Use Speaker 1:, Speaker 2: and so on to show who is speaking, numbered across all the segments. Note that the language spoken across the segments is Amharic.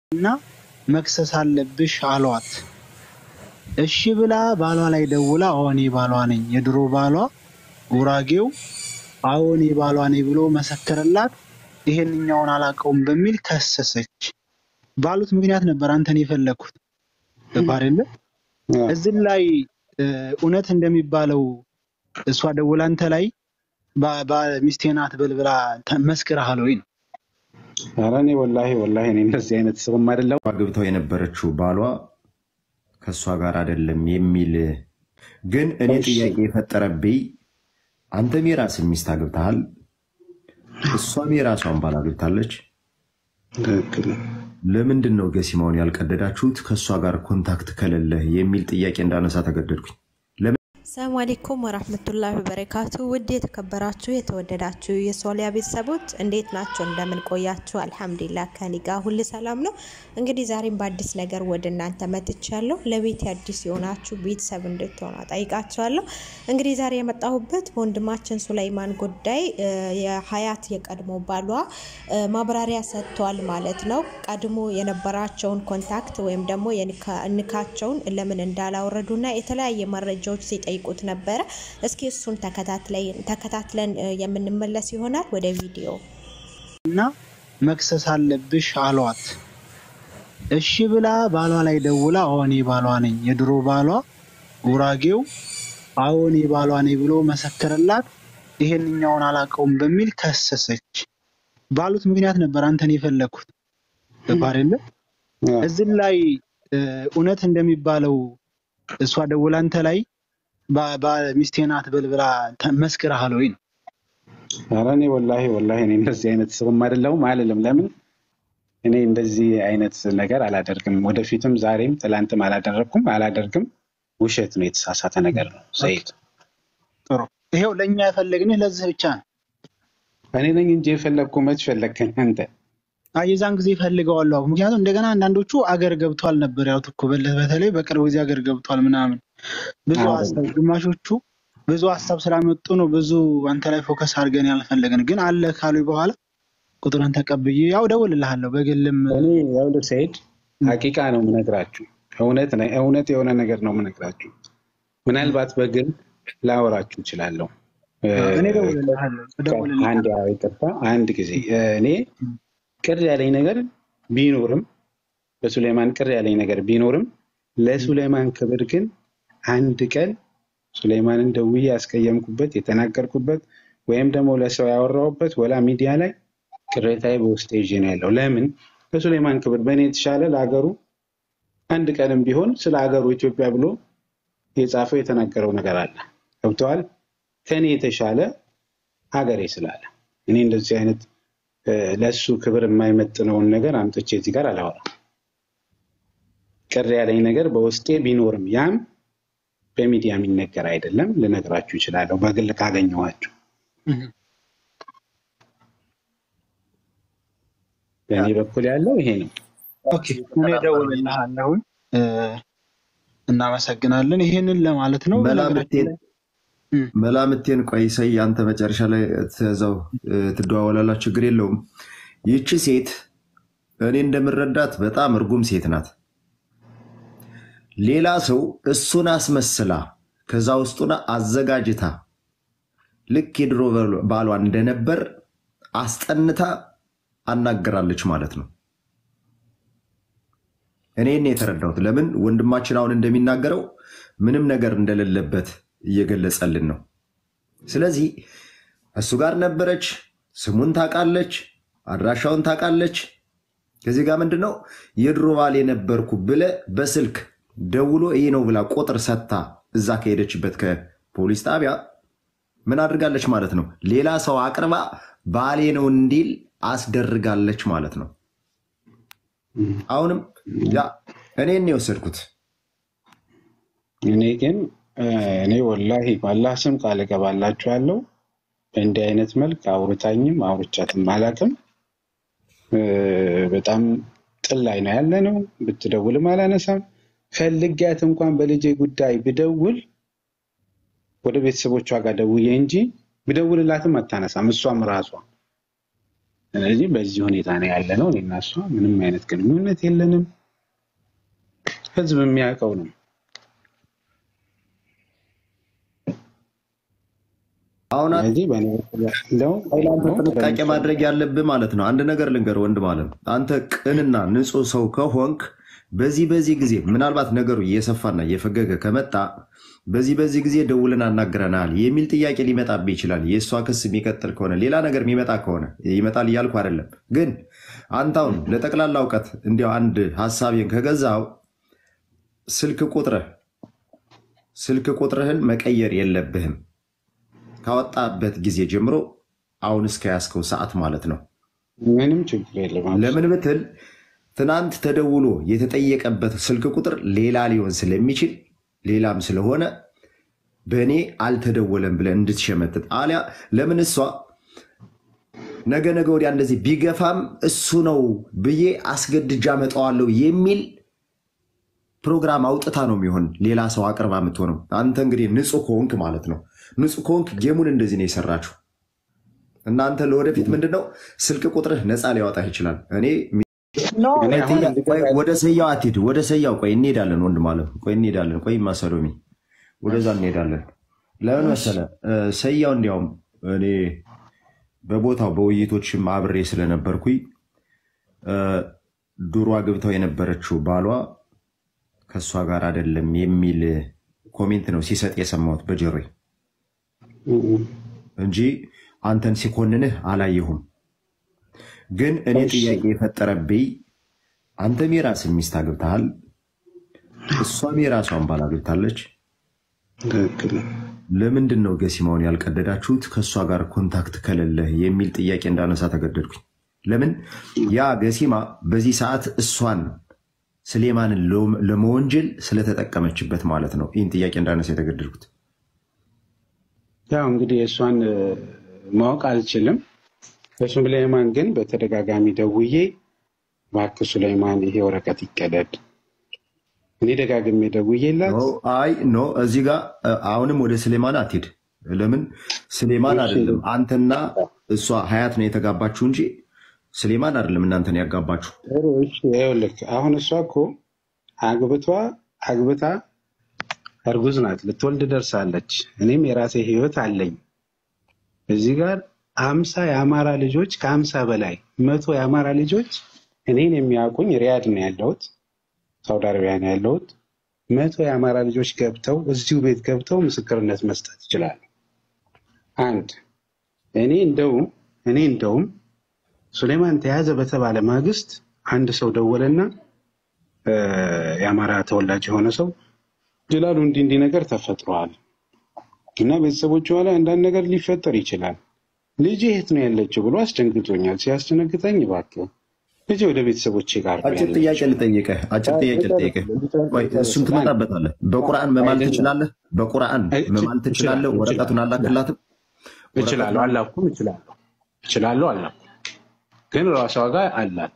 Speaker 1: እና መክሰስ አለብሽ አሏት። እሺ ብላ ባሏ ላይ ደውላ አዎ እኔ ባሏ ነኝ፣ የድሮ ባሏ ጉራጌው አዎ እኔ ባሏ ነኝ ብሎ መሰከረላት። ይሄንኛውን አላውቀውም በሚል ከሰሰች። ባሉት ምክንያት ነበር አንተን የፈለግኩት ገባህ አይደለ? እዚህ ላይ እ፣ እውነት እንደሚባለው እሷ ደውላ አንተ ላይ ባ- ባ- ሚስቴ ናት በል ብላ ተ- መስክረሃል ወይ ነው?
Speaker 2: ኧረ እኔ ወላሂ ወላሂ እኔ እንደዚህ አይነት ሰውም አይደለሁም።
Speaker 3: አግብተው የነበረችው ባሏ ከእሷ ጋር አይደለም የሚል ግን እኔ
Speaker 2: እሺ
Speaker 3: ጥያቄ የፈጠረብኝ አንተም የራስን ሚስት አግብተሃል፣ እሷም የራሷን ባል አግብታለች።
Speaker 2: ትክክል ነው።
Speaker 3: ለምንድን ነው ገሲማውን ያልቀደዳችሁት ከእሷ ጋር ኮንታክት ከሌለህ የሚል ጥያቄ እንዳነሳ ተገደድኩኝ። ለምን
Speaker 4: ሰላም አሌይኩም ወራህመቱላሂ ወበረካቱ። ውድ የተከበራችሁ የተወደዳችሁ የሶሊያ ቤተሰቦች እንዴት ናቸው? እንደምን ቆያችሁ? አልሐምዱሊላህ ከኔ ጋር ሁል ሰላም ነው። እንግዲህ ዛሬም በአዲስ ነገር ወደ እናንተ መጥቻለሁ። ለቤት አዲስ የሆናችሁ ቤተሰብ እንድትሆኑ ጠይቃችኋለሁ። እንግዲህ ዛሬ የመጣሁበት በወንድማችን ሱለይማን ጉዳይ እ፣ የሀያት የቀድሞ ባሏ እ፣ ማብራሪያ ሰጥቷል ማለት ነው። ቀድሞ የነበራቸውን ኮንታክት ወይም ደግሞ የኒካ- ኒካቸውን ለምን እንዳላወረዱና የተለያየ መረጃዎች ሲጠይቁት ነበረ። እስኪ እሱን ተከታትለን ተከታትለን እ፣ የምንመለስ ይሆናል ወደ ቪዲዮ
Speaker 1: እና መክሰስ አለብሽ አሏት። እሺ ብላ ባሏ ላይ ደውላ አዎ እኔ ባሏ ነኝ፣ የድሮ ባሏ ጉራጌው አዎ እኔ ባሏ ነኝ ብሎ መሰከረላት። ይሄንኛውን አላውቀውም በሚል ከሰሰች። ባሉት ምክንያት ነበር አንተን የፈለግኩት ገባህ አይደለ?
Speaker 2: አዎ።
Speaker 1: እዚህ ላይ እ፣ እውነት እንደሚባለው እሷ ደውላ አንተ ላይ ባ- ባ- ሚስቴ ናት በል ብላ ተ- መስክረሃል ወይ ነው?
Speaker 2: ኧረ እኔ ወላሂ ወላሂ እኔ እንደዚህ አይነት ሰውም አይደለሁም አልልም። ለምን እኔ እንደዚህ አይነት ነገር አላደርግም። ወደፊትም ዛሬም ትላንትም አላደረግኩም፣ አላደርግም። ውሸት ነው፣ የተሳሳተ ነገር ነው።
Speaker 1: ኦኬ፣
Speaker 2: ሰይድ
Speaker 1: ጥሩ። ይሄው ለእኛ የፈለግንህ ለዚህ ብቻ ነው።
Speaker 2: እኔ ነኝ እንጂ የፈለግኩ መች ፈለግከኝ አንተ?
Speaker 1: አይ የዛን ጊዜ ፈልገዋለሁ። ምክንያቱም እንደገና አንዳንዶቹ አገር ገብቷል ነበር ያሉት እኮ በለ- በተለይ በቅርብ ጊዜ አገር ገብቷል ምናምን ብዙ ሀሳብ
Speaker 2: አይደለም
Speaker 1: ግማሾቹ ብዙ ሀሳብ ስላመጡ ነው ብዙ አንተ ላይ ፎከስ አድርገን ያልፈለግን። ግን አለ ካሉ በኋላ ቁጥርን ተቀብዬ ያው ደውልልሃለሁ በግልም
Speaker 2: እኔ ይኸውልህ ሰይድ
Speaker 1: ም፣
Speaker 2: ሀቂቃ ነው የምነግራችሁ። እውነት ነ- እውነት የሆነ ነገር ነው የምነግራችሁ። ምናልባት በግል ላወራችሁ እችላለሁ። እ፣
Speaker 1: አዎ፣ እኔ ደውልልሃለሁ
Speaker 2: አንድ
Speaker 1: እደውልልሃለሁ።
Speaker 2: ያው ይቅርታ፣ አንድ ጊዜ እ፣ እኔ ቅር ያለኝ ነገር ቢኖርም በሱሌማን ቅር ያለኝ ነገር ቢኖርም ለሱሌማን ክብር ግን አንድ ቀን ሱሌማንን ደውዬ ያስቀየምኩበት የተናገርኩበት ወይም ደግሞ ለሰው ያወራሁበት ወላ ሚዲያ ላይ ቅሬታዬ በውስጤ ይዤ ነው ያለው። ለምን ለሱሌማን ክብር በእኔ የተሻለ ለሀገሩ አንድ ቀንም ቢሆን ስለ ሀገሩ ኢትዮጵያ ብሎ የጻፈው የተናገረው ነገር አለ። ገብተዋል። ከእኔ የተሻለ ሀገሬ ስላለ እኔ እንደዚህ አይነት እ፣ ለእሱ ክብር የማይመጥነውን ነገር አምጥቼ እዚህ ጋር አላወራም። ቅር ያለኝ ነገር በውስጤ ቢኖርም ያም በሚዲያ የሚነገር አይደለም። ልነግራችሁ እችላለሁ በግል ካገኘኋችሁ።
Speaker 1: እህ፣
Speaker 2: በእኔ በኩል ያለው ይሄ ነው።
Speaker 1: ኦኬ እኔ ደውልልሃለሁ። እ፣ እናመሰግናለን። ይሄንን ለማለት ነው። በነገራችን
Speaker 3: መላምቴን
Speaker 1: ላይ እም፣
Speaker 3: መላምቴን ቆይ ሰይ አንተ መጨረሻ ላይ ትዘው ትደዋወላላ፣ ችግር የለውም። ይቺ ሴት እኔ እንደምረዳት በጣም እርጉም ሴት ናት። ሌላ ሰው እሱን አስመስላ ከዛ ውስጡን አዘጋጅታ ልክ የድሮ ባሏ እንደነበር አስጠንታ አናገራለች ማለት ነው። እኔን የተረዳሁት ለምን ወንድማችን አሁን እንደሚናገረው ምንም ነገር እንደሌለበት እየገለጸልን ነው። ስለዚህ እሱ ጋር ነበረች፣ ስሙን ታውቃለች፣ አድራሻውን ታውቃለች። ከዚህ ጋር ምንድን ነው የድሮ ባል የነበርኩ ብለ በስልክ ደውሎ ይህ ነው ብላ ቁጥር ሰጥታ እዛ ከሄደችበት ከፖሊስ ጣቢያ ምን አድርጋለች ማለት ነው? ሌላ ሰው አቅርባ ባሌ ነው እንዲል አስደርጋለች ማለት ነው። አሁንም ያ እኔን ነው የወሰድኩት።
Speaker 2: እኔ ግን እ፣ እኔ ወላሂ በአላህ ስም ቃል እገባላችኋለሁ በእንዲህ አይነት መልክ አውርታኝም አውርቻትም አላውቅም። እ፣ በጣም ጥል ላይ ነው ያለ ነው። ብትደውልም አላነሳም። ፈልጊያት እንኳን በልጄ ጉዳይ ብደውል ወደ ቤተሰቦቿ ጋር ደውዬ እንጂ ብደውልላትም አታነሳም። እሷም ራሷ ስለዚህ በዚህ ሁኔታ ነው ያለ ነው። እኔና እሷ ምንም አይነት ግንኙነት የለንም። ህዝብ የሚያውቀው ነው።
Speaker 3: አሁን
Speaker 2: ስለዚህ በእኔ በኩል ያለው
Speaker 3: አንተ ጥንቃቄ ማድረግ ያለብህ ማለት ነው። አንድ ነገር ልንገር ወንድም አለም፣ አንተ ቅንና ንጹህ ሰው ከሆንክ በዚህ በዚህ ጊዜ ምናልባት ነገሩ እየሰፋና እየፈገገ ከመጣ በዚህ በዚህ ጊዜ ደውልን አናግረናል የሚል ጥያቄ ሊመጣብህ ይችላል። የእሷ ክስ የሚቀጥል ከሆነ ሌላ ነገር የሚመጣ ከሆነ ይመጣል እያልኩ አይደለም። ግን አንተ አሁን ለጠቅላላ እውቀት እንዲያው አንድ ሀሳቤን ከገዛው ስልክ ቁጥርህ ስልክ ቁጥርህን መቀየር የለብህም ካወጣበት ጊዜ ጀምሮ አሁን እስከ ያዝከው ሰዓት ማለት ነው።
Speaker 2: ምንም ችግር የለም።
Speaker 3: ለምን ብትል ትናንት ተደውሎ የተጠየቀበት ስልክ ቁጥር ሌላ ሊሆን ስለሚችል ሌላም ስለሆነ በእኔ አልተደወለም ብለን እንድትሸመትት አሊያ ለምን እሷ ነገ ነገ ወዲያ እንደዚህ ቢገፋም እሱ ነው ብዬ አስገድጃ መጠዋለሁ የሚል ፕሮግራም አውጥታ ነው የሚሆን ሌላ ሰው አቅርባ የምትሆነው። አንተ እንግዲህ ንጹህ ከሆንክ ማለት ነው። ንጹህ ከሆንክ ጌሙን እንደዚህ ነው የሰራችሁ። እናንተ ለወደፊት ምንድነው ስልክ ቁጥርህ ነፃ ሊያወጣህ ይችላል። እኔ
Speaker 2: እኔ አሁን
Speaker 3: ቆይ ወደ ሰያው አትሂድ፣ ወደ ሰያው ቆይ እንሄዳለን። ወንድም አለ ቆይ እንሄዳለን። ቆይ ማሰሎሚ ወደዛ እንሄዳለን። ለምን መሰለ ሰያው እንዲያውም እኔ በቦታው በውይይቶችም አብሬ ስለነበርኩኝ ዱሮ አግብተው የነበረችው ባሏ ከእሷ ጋር አይደለም የሚል ኮሜንት ነው ሲሰጥ የሰማሁት በጆሮዬ እንጂ አንተን ሲኮንንህ አላየሁም። ግን እኔ ጥያቄ የፈጠረብኝ አንተም የራስን ሚስት አግብተሃል፣ እሷም የራሷን ባል አግብታለች።
Speaker 2: ትክክል ነው።
Speaker 3: ለምንድን ነው ገሲማውን ያልቀደዳችሁት ከእሷ ጋር ኮንታክት ከሌለህ የሚል ጥያቄ እንዳነሳ ተገደድኩኝ። ለምን ያ ገሲማ በዚህ ሰዓት እሷን ስሌማንን ለመወንጀል ስለተጠቀመችበት ማለት ነው። ይህን ጥያቄ እንዳነሳ የተገደድኩት
Speaker 2: ያው እንግዲህ እሷን ማወቅ አልችልም። ለሱሌማን ግን በተደጋጋሚ ደውዬ እባክህ ሱሌማን ይሄ ወረቀት ይቀደድ፣ እኔ ደጋግሜ ደውዬላት
Speaker 3: ኖ፣ አይ ኖ፣ እዚህ ጋር አሁንም ወደ ስሌማን አትሄድ። ለምን ስሌማን አይደለም አንተና እሷ ሀያት ነው የተጋባችሁ እንጂ ስሌማን አይደለም እናንተን ያጋባችሁ።
Speaker 2: ጥሩ፣ እሺ፣ ይኸውልህ አሁን እሷ እኮ አግብቷ አግብታ እርጉዝ ናት፣ ልትወልድ ደርሳለች። እኔም የራሴ ህይወት አለኝ። እዚህ ጋር አምሳ የአማራ ልጆች ከአምሳ በላይ መቶ የአማራ ልጆች እኔን የሚያውቁኝ ሪያድ ነው ያለሁት፣ ሳውዲ አረቢያ ነው ያለሁት። መቶ የአማራ ልጆች ገብተው እዚሁ ቤት ገብተው ምስክርነት መስጠት ይችላሉ። አንድ እኔ እንደውም እኔ እንደውም ሱሌማን ተያዘ በተባለ ማግስት አንድ ሰው ደወለና የአማራ ተወላጅ የሆነ ሰው ጅላሉ እንዲህ እንዲህ ነገር ተፈጥሯል እና ቤተሰቦቿ ላይ አንዳንድ ነገር ሊፈጠር ይችላል። ልጅ የት ነው ያለችው ብሎ አስደንግጦኛል። ሲያስደነግጠኝ እባክህ ልጅ ወደ ቤተሰቦቼ ጋር ነው
Speaker 3: አጭር ጥያቄ
Speaker 2: ያለችው።
Speaker 3: ልጠይቅህ፣ አጭር ጥያቄ ልጠይቅህ። ቆይ እሱን ትመጣበታለህ። በቁርአን መማል ትችላለህ? በቁርአን መማል ትችላለህ? ወረቀቱን አላክላትም?
Speaker 2: እችላለሁ፣ አላኩም፣ እችላለሁ፣ እችላለሁ፣ አላኩም። ግን ራሷ ጋር አላት።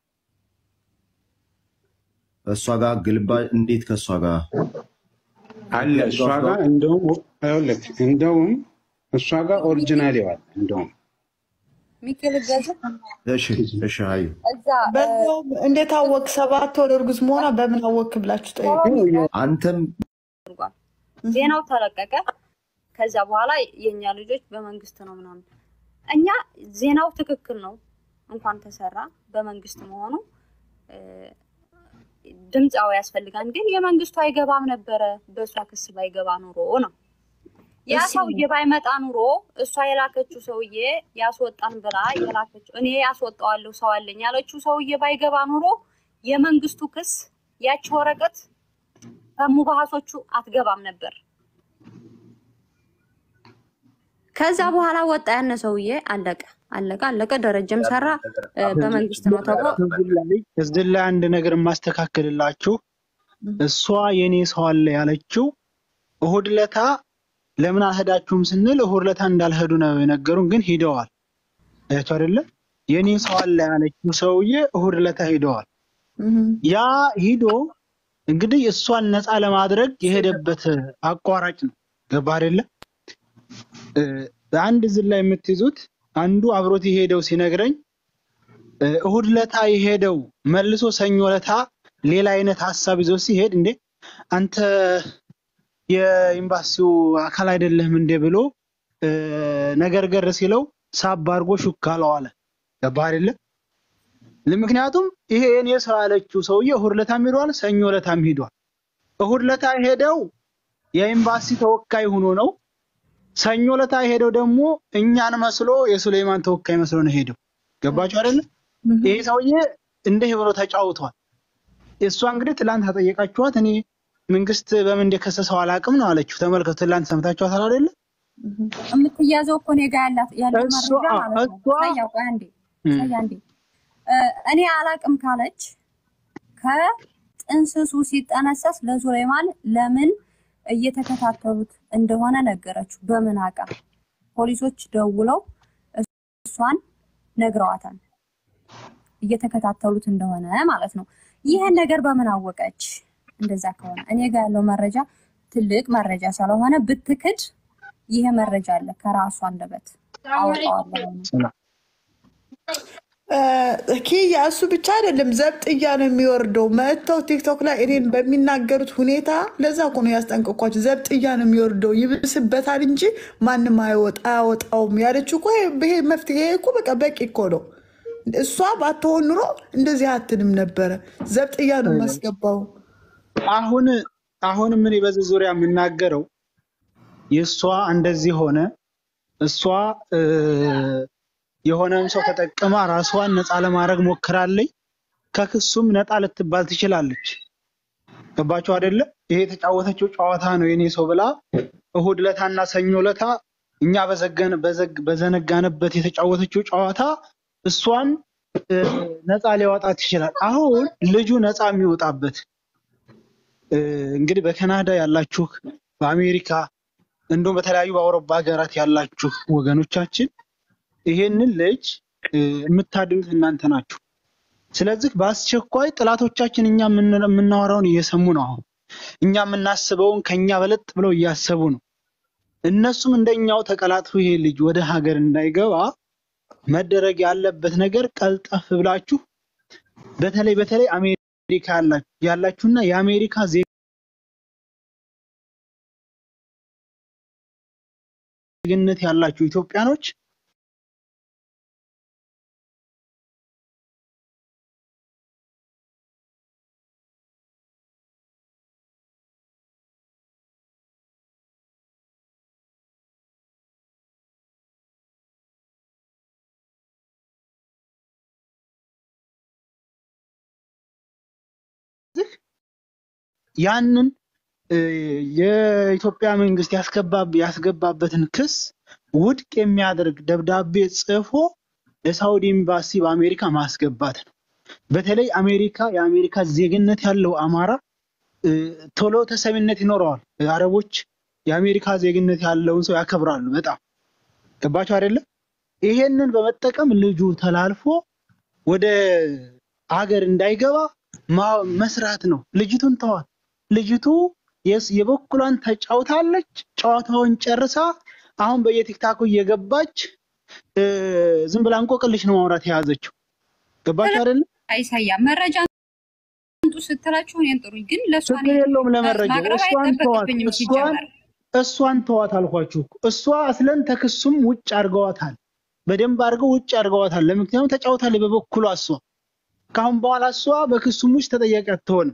Speaker 3: እሷ ጋር ግልባ እንዴት ከእሷ ጋር
Speaker 2: አለ እሷ ጋር እንደውም ይኸውልህ እንደውም እሷ ጋር ኦሪጂናል ይዋል እንደውም
Speaker 5: ሚካኤል ገዛ
Speaker 3: እሺ፣ እሺ፣ አዩ
Speaker 5: እዛ
Speaker 6: በዛውም እንዴት አወቅ ሰባት ወር እርጉዝ መሆኗ በምን አወክ ብላችሁ ጠይቁ።
Speaker 3: አንተም
Speaker 5: አድርጓል። ዜናው ተለቀቀ። ከዛ በኋላ የእኛ ልጆች በመንግስት ነው ምናምን። እኛ ዜናው ትክክል ነው እንኳን ተሰራ በመንግስት መሆኑ እ፣ ድምፃዊ ያስፈልጋል። ግን የመንግስቱ አይገባም ነበረ በእሷ ክስ ባይገባ ኑሮ ነው ያ
Speaker 6: እሱ-
Speaker 5: ሰውዬ ባይመጣ ኑሮ እሷ የላከችው ሰውዬ ያስወጣን ብላ የላከችው እኔ ያስወጣዋለሁ ሰው አለኝ ያለችው ሰውዬ ባይገባ ኑሮ የመንግስቱ ክስ ያቺ ወረቀት ከሙባሃሶቹ አትገባም ነበር። ከዛ በኋላ ወጣ ያነ ሰውዬ አለቀ አለቀ አለቀ። ደረጀም ሰራ እ፣ በመንግስት ነው ተብሎ
Speaker 1: እዚህ ላይ አንድ ነገር የማስተካከልላችሁ እሷ የኔ ሰው አለ ያለችው እሁድ ለታ ለምን አልሄዳችሁም ስንል እሁድ ለታ እንዳልሄዱ ነው የነገሩን፣ ግን ሂደዋል። አይቶ አይደለ የኔ ሰው አለ ያለችው ሰውዬ እሁድ ለታ ሂደዋል።
Speaker 6: እህም።
Speaker 1: ያ ሂዶ እንግዲህ እሷን ነፃ ለማድረግ የሄደበት አቋራጭ ነው። ገባ አይደለ? እ፣ አንድ እዚህ ላይ የምትይዙት አንዱ አብሮት የሄደው ሲነግረኝ እ፣ እሁድ ለታ የሄደው መልሶ ሰኞ ለታ ሌላ አይነት ሀሳብ ይዞ ሲሄድ እንዴ አንተ የኤምባሲው አካል አይደለህም እንዴ ብሎ እ፣ ነገር ገር ሲለው ሳብ አድርጎ ሹክ አለው አለ። ገባህ አይደለ? ምክንያቱም ይሄ የኔ ሰው ያለችው ሰውዬ እሁድ ለታም ሄዷል፣ ሰኞ ለታም ሄዷል። እሁድ ለታ ሄደው የኤምባሲ ተወካይ ሆኖ ነው። ሰኞ ለታ ሄደው ደግሞ እኛን መስሎ የሱሌማን ተወካይ መስሎ ነው ሄደው። ገባችሁ አይደለ? ይሄ ሰውዬ እንዲህ ብሎ ተጫውቷል። እሷ እንግዲህ ትላንት ተጠየቃችኋት፣ እኔ መንግስት በምን እንደከሰሰው አላውቅም ነው አለችው። ተመልከቱ፣ ትላንት ሰምታችኋታል አይደለ?
Speaker 5: የምትያዘው እኮ እኔ ጋር ያላት ያለው
Speaker 1: እሷ
Speaker 5: መረጃ ማለት ነው።
Speaker 1: እሷ
Speaker 5: ሳያ ቆይ አንዴ
Speaker 1: እም፣
Speaker 5: ሳያ አንዴ እ፣ እኔ አላቅም ካለች ከጥንስሱ ሲጠነሰስ ለሱሌማን ለምን እየተከታተሉት እንደሆነ ነገረችው። በምን አቃ ፖሊሶች ደውለው እሷን ነግረዋታል፣ እየተከታተሉት እንደሆነ ማለት ነው። ይህን ነገር በምን አወቀች? እንደዛ ከሆነ እኔ ጋር ያለው መረጃ ትልቅ መረጃ ስለሆነ ብትክድ ይሄ መረጃ አለ ከራሷ አንደበት አወጣዋለሁ።
Speaker 1: ሰላም
Speaker 6: ኪያ እሱ ብቻ አይደለም ዘብጥያ ነው የሚወርደው። መጥተው ቲክቶክ ላይ እኔን በሚናገሩት ሁኔታ ለዛ እኮ ነው ያስጠንቀኳቸው። ዘብጥያ ነው የሚወርደው ይብስበታል እንጂ ማንም አይወጣ አያወጣውም ያለችው እኮ ይሄ መፍትሄ ይሄ እኮ በቃ በቂ እኮ ነው። እሷ ባትሆን ኑሮ እንደዚህ አትልም ነበረ። ዘብጥያ ነው የማስገባው።
Speaker 1: አሁን አሁን ምን በዚህ ዙሪያ የምናገረው የእሷ እንደዚህ ሆነ እሷ እ፣ የሆነን ሰው ተጠቅማ ራሷን ነፃ ለማድረግ ሞክራለች። ከክሱም ነፃ ልትባል ትችላለች። ገባችሁ አይደለ? ይሄ የተጫወተችው ጨዋታ ነው የኔ ሰው ብላ እሁድ ለታና ሰኞ ለታ እኛ በዘገን በዘግ- በዘነጋንበት የተጫወተችው ጨዋታ እሷን እ፣ ነፃ ሊያወጣት ይችላል። አሁን ልጁ ነፃ የሚወጣበት እ፣ እንግዲህ በካናዳ ያላችሁ በአሜሪካ እንዲሁም በተለያዩ በአውሮፓ ሀገራት ያላችሁ ወገኖቻችን ይሄንን ልጅ እ፣ የምታድኑት እናንተ ናችሁ። ስለዚህ በአስቸኳይ ጥላቶቻችን እኛ የምን- የምናወራውን እየሰሙ ነው። አሁን እኛ የምናስበውን ከኛ በለጥ ብለው እያሰቡ ነው። እነሱም እንደኛው ተቀላጥፎ ይሄ ልጅ ወደ ሀገር እንዳይገባ መደረግ ያለበት ነገር ቀልጠፍ ብላችሁ በተለይ በተለይ አሜሪካ ያላችሁ ያላችሁና የአሜሪካ ዜግነት ያላችሁ ኢትዮጵያኖች ያንን እ፣ የኢትዮጵያ መንግስት ያስገባ- ያስገባበትን ክስ ውድቅ የሚያደርግ ደብዳቤ ጽፎ ለሳውዲ ኤምባሲ በአሜሪካ ማስገባት ነው። በተለይ አሜሪካ የአሜሪካ ዜግነት ያለው አማራ እ፣ ቶሎ ተሰሚነት ይኖረዋል። አረቦች የአሜሪካ ዜግነት ያለውን ሰው ያከብራሉ በጣም ገባቸው አይደለም? ይሄንን በመጠቀም ልጁ ተላልፎ ወደ ሀገር እንዳይገባ ማ- መስራት ነው። ልጅቱን ተዋት። ልጅቱ የስ- የበኩሏን ተጫውታለች። ጨዋታውን ጨርሳ አሁን በየቲክታኩ እየገባች እ፣ ዝም ብላ እንቆቅልሽ ነው ማውራት የያዘችው። ገባችሁ አይደለ?
Speaker 5: አይሳያ መረጃ አንጡ ስትላችሁ እኔን ጥሩኝ፣ ግን ለእሷ
Speaker 1: ችግር የለውም ለመረጃው።
Speaker 5: ማቅረብ
Speaker 1: እሷን ተዋት፣
Speaker 5: አይጠበቅብኝም
Speaker 1: እሷን
Speaker 5: ሲጀመር።
Speaker 1: እሷን ተዋት አልኳችሁ እኮ። እሷ አስለን ተክሱም ውጭ አድርገዋታል፣ በደንብ አድርገው ውጭ አድርገዋታል። ለምክንያቱም ተጫውታለች በበኩሏ እሷ። ከአሁን በኋላ እሷ በክሱም ውጭ ተጠያቂ አትሆንም።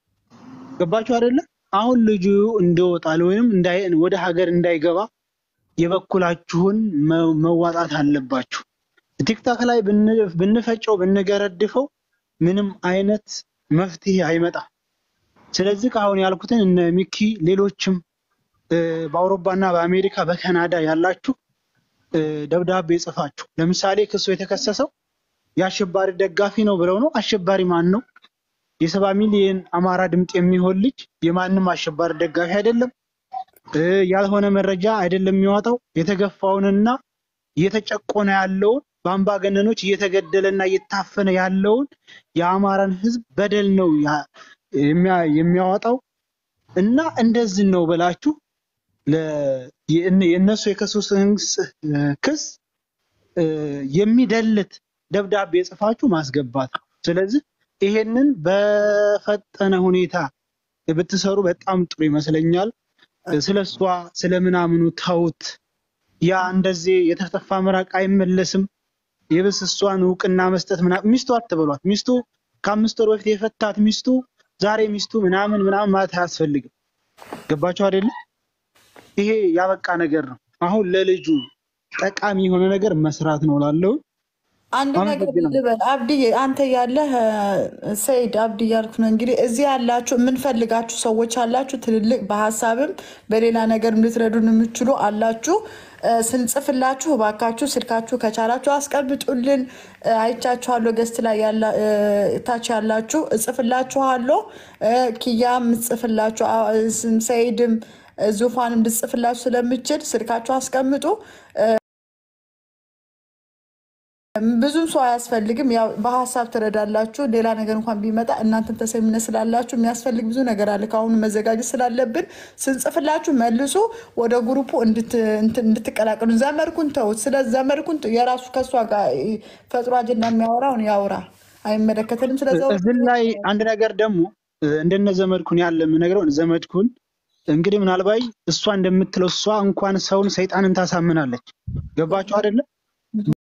Speaker 1: ገባችሁ አይደለ? አሁን ልጁ እንዲወጣል ወይም እንዳይ ወደ ሀገር እንዳይገባ የበኩላችሁን መ- መዋጣት አለባችሁ። ቲክታክ ላይ ብን- ብንፈጨው ብንገረድፈው ምንም አይነት መፍትሄ አይመጣም። ስለዚህ አሁን ያልኩትን እነ ሚኪ ሌሎችም እ፣ በአውሮፓና በአሜሪካ በካናዳ ያላችሁ እ፣ ደብዳቤ ጽፋችሁ ለምሳሌ ክሱ የተከሰሰው የአሸባሪ ደጋፊ ነው ብለው ነው። አሸባሪ ማን ነው? የሰባ ሚሊዮን አማራ ድምፅ የሚሆን ልጅ የማንም አሸባሪ ደጋፊ አይደለም። እ፣ ያልሆነ መረጃ አይደለም የሚዋጣው። የተገፋውንና እየተጨቆነ ያለውን በአምባገነኖች እየተገደለና እየታፈነ ያለውን የአማራን ሕዝብ በደል ነው ያ- የሚያ- የሚያወጣው እና እንደዚህ ነው ብላችሁ ለ- የእነ- የእነሱ የከሰሱትን ክስ እ፣ የሚደልት ደብዳቤ ጽፋችሁ ማስገባት ነው። ስለዚህ ይሄንን በፈጠነ ሁኔታ ብትሰሩ በጣም ጥሩ ይመስለኛል። ስለ እሷ ስለ ምናምኑ ተውት። ያ እንደዚህ የተተፋ ምራቅ አይመለስም። የብስ እሷን እውቅና መስጠት ምናምን ሚስቱ አትበሏት። ሚስቱ ከአምስት ወር በፊት የፈታት ሚስቱ ዛሬ ሚስቱ ምናምን ምናምን ማለት አያስፈልግም። ገባችሁ አይደለ? ይሄ ያበቃ ነገር ነው። አሁን ለልጁ ጠቃሚ የሆነ ነገር መስራት ነው ላለው
Speaker 6: አንድ ነገር
Speaker 1: አመሰግናለሁ።
Speaker 6: ልበል አብድዬ፣ አንተ ያለህ ሰይድ አብድ እያልኩ ነው። እንግዲህ እዚህ ያላችሁ የምንፈልጋችሁ ሰዎች አላችሁ፣ ትልልቅ በሀሳብም በሌላ ነገር ልትረዱን የምችሉ አላችሁ። እ፣ ስንጽፍላችሁ እባካችሁ ስልካችሁ ከቻላችሁ አስቀምጡልን። እ፣ አይቻችኋለሁ። ገስት ላይ ያላ- እ፣ ታች ያላችሁ እጽፍላችኋለሁ። እ፣ ኪያም እጽፍላችሁ፣ አ- ስም- ሰይድም እ፣ ዙፋንም ልጽፍላችሁ ስለምችል ስልካችሁ አስቀምጡ። ብዙም ሰው አያስፈልግም። ያው በሀሳብ ትረዳላችሁ። ሌላ ነገር እንኳን ቢመጣ እናንተን ተሰሚነት ስላላችሁ የሚያስፈልግ ብዙ ነገር አለ። ከአሁኑ መዘጋጀት ስላለብን ስንጽፍላችሁ መልሶ ወደ ግሩፑ እንድት- እንትን እንድትቀላቀሉ። ዘመድኩን ተውት። ስለ ዘመድኩን ተ- የራሱ ከእሷ ጋር ፈጥሮ አጀንዳ የሚያወራውን ያውራ፣ አይመለከተንም። ስለዚ
Speaker 1: እዚህ ላይ አንድ ነገር ደግሞ እንደነ ዘመድኩን ያለ የምነግረው ዘመድኩን እንግዲህ ምናልባት እሷ እንደምትለው እሷ እንኳን ሰውን ሰይጣንን ታሳምናለች። ገባችሁ አይደለም?